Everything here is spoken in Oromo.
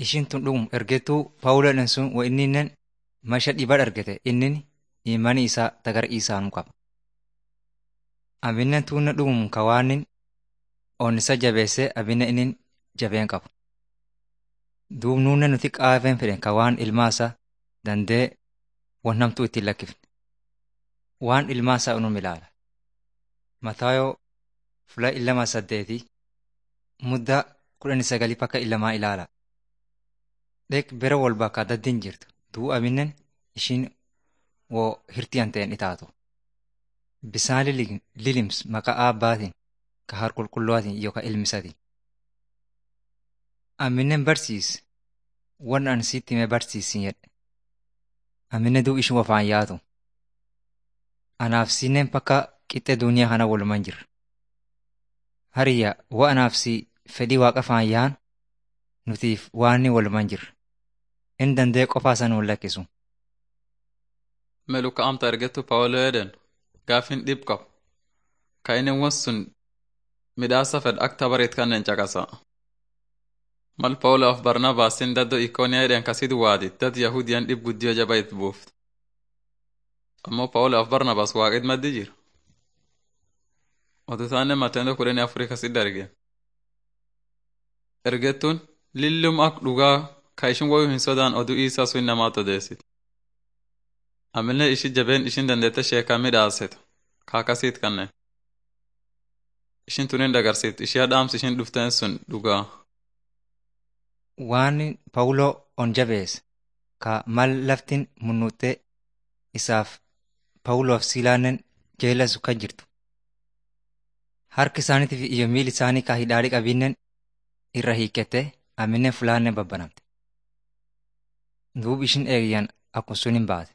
ishin tun dhugum ergettuu Pawuloodhaan sun wa inninnen maisha dhibaa argate innin imani isaa tagar isaanu qaba. Abinnen tuunne dhugum kawaanin on isa jabeessee abinne innin jabeen qabu. Duub nuunne nuti qaafeen fedhen ka waan ilmaa isaa dandee wan hamtuu ittiin lakkifne. Waan ilmaa isaa unum ilaala. Mataayoo fula illama saddeeti muddaa kudhanii sagalii pakka illamaa ilaala. Dheek bere wal bakka daddiin jirtu. Duu abinnen ishiin woo hirtiyan ta'en itaatu. Bisaan lilims maqaa aabbaatiin ka har qulqulluwaatiin yookaan ilmisatiin. Amminen barsiis wan an sitti himee barsiisin jedhe. Amminen duu ishin wafaan yaatu. Anaaf sinnen pakka qixxe duniyaa kana waluman jirra. Hariyya wa anaaf si fedhii waaqa faan yaan nutiif waanni waluman jirra. In dandee qofaa san wal lakkisu. Melu ka amta ergettu Pawulo eden gaafin dhib qabu. Ka inni won sun midhaasa fed akka bareet kannen caqasa. Mal Pawulo af Barnabaasin daddo Ikooniyaa eden kasit waadit dad Yahudiyan dhib guddiyo jaba it buuft. Ammoo Pawulo af Barnabaas waaqit maddi jira. Ototaanne Mateendo kudhanii afurii kasit darge. Ergettuun lillum ak dhugaa ka ishin woyu hin sodaan oduu isaa sun namaat odeessit. Amillee ishi jabeen ishin dandeette sheekaa midhaasetu ka akkasiit kanneen. Ishin tunin dagarsiifti ishee dhaamsi ishin dhufteen sun dhugaa. Waan Pawuloo on jabeesse ka mal laftin munnuuttee isaaf Pawuloof Silaannen jeelasu kan jirtu. Harki isaaniitiif iyo miil isaanii ka hidhaadhi qabinnen irra hiikkette aminen fulaannen babbanamte. Duub ishin eegyan akkuma sun hin baate.